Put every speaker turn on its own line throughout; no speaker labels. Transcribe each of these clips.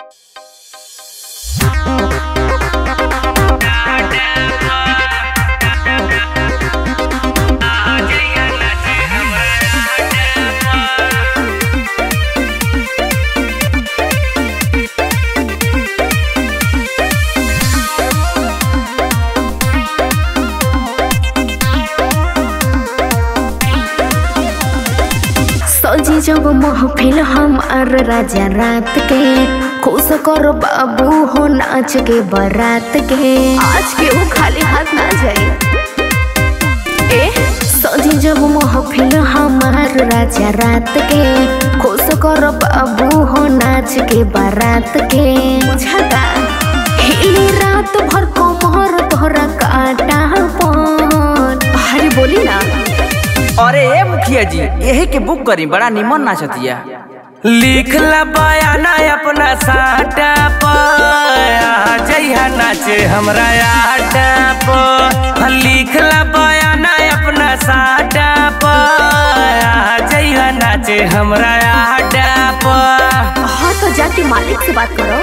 सजी जब महफिल हम अर राजा रात के खुश करो बाबू हो नाच के बारात के आज के वो खाली हाथ ना जाए ए सजी जब महफिल हमार राजा रात के खुश करो बाबू हो नाच के बारात के बुझाता हिली रात भर कमर तोहरा काटा पन अरे बोली ना
अरे ए मुखिया जी यही के बुक करी बड़ा निमन नाचतिया लिखला बयाना अपना साटा पर जइहा नाचे हमरा आटा पर लिखला बयाना अपना साटा पर जइहा नाचे हमरा आटा पर
हाँ तो जाके मालिक से बात करो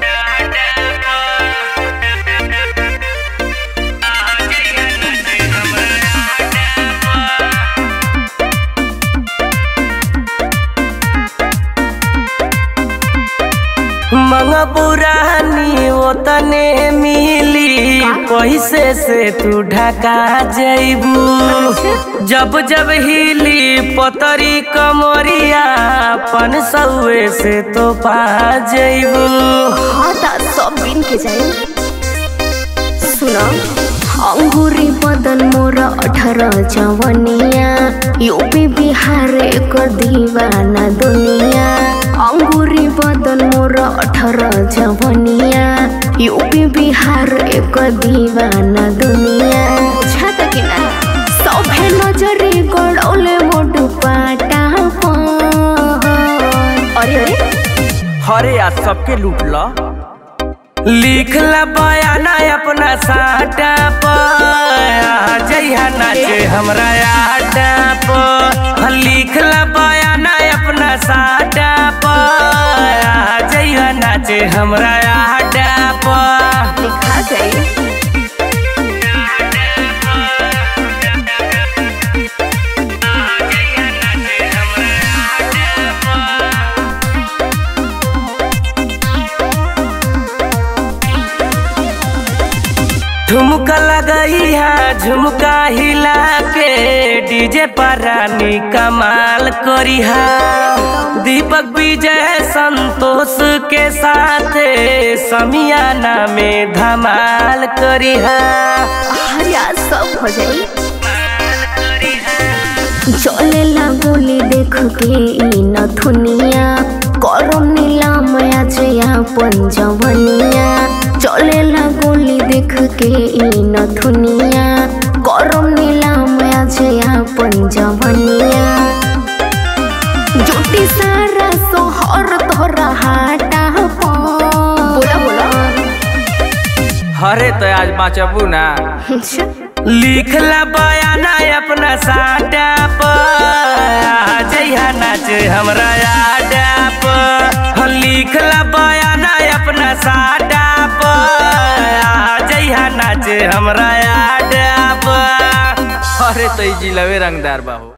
मंगपुरानी ओतने मिली पैसे से तू ढका जैबू जब जब हिली पतरी कमरिया पन सौए से तो पा जैबू
हाँ ता सब बिन के जाए सुनो अंगूरी बदन मोर अठारह जवनिया यूपी बिहार एक दीवाना दुनिया अंगूरी बदन मोर अठारह जवनिया यूपी बिहार एक दीवाना दुनिया छाता कि ना सभे नजरे गड़ौले मोटू पाटा पन। अरे अरे
हरे आज सबके लूट ल लिखला बयाना अपना साटा पर जइहा नाचे हमरा आटा पर लिखला बयाना अपना साटा पर जइहा नाचे हमरा आटा पर
लिखा गई
ठुमका लगई है झुमका हिला के डीजे पर रानी कमाल करी है दीपक विजय संतोष के साथ समियाना में धमाल करी है
हर आज सब हो जाई चले गोली देख के ई नथुनिया करम नीलाम आज अपन जवनिया चले गोली देख के ई नथुनिया करम नीलाम आज अपन जवनिया जुटी सारा सोहर तोरा हाटा बोला बोला
हरे तो आज बाचबू ना लिखला बयाना अपना साटा पर जइहा नाचे हमरा आडा पर लिखला बयाना अपना साटा पर जइहा नाचे हमरा आडा पर अरे तो ई जिलवे रंगदार बाबू